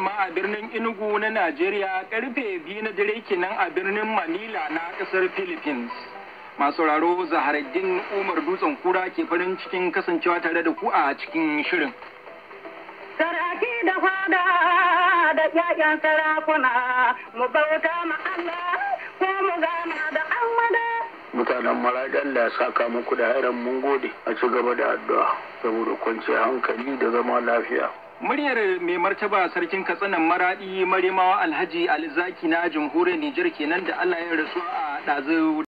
yamma a birnin Enugu na Najeriya karfe biyu na dare kenan a birnin Manila na kasar Philippines. Masu sauraro Zaharaddin Umar Dutsen Kura ke farin cikin kasancewa tare da ku a cikin shirin. Saraki da fada da ƴaƴan sarakuna mu bauta ma Allah ko mu gana da Ahmada. mutanen maraɗi Allah ya saka muku da hairan mun gode a ci gaba da addu'a saboda kwanciyar hankali da zama lafiya. Muryar mai martaba sarkin katsinan maradi marimawa alhaji alizaki na jamhuriyar Nijar kenan da Allah ya rasu a ɗazu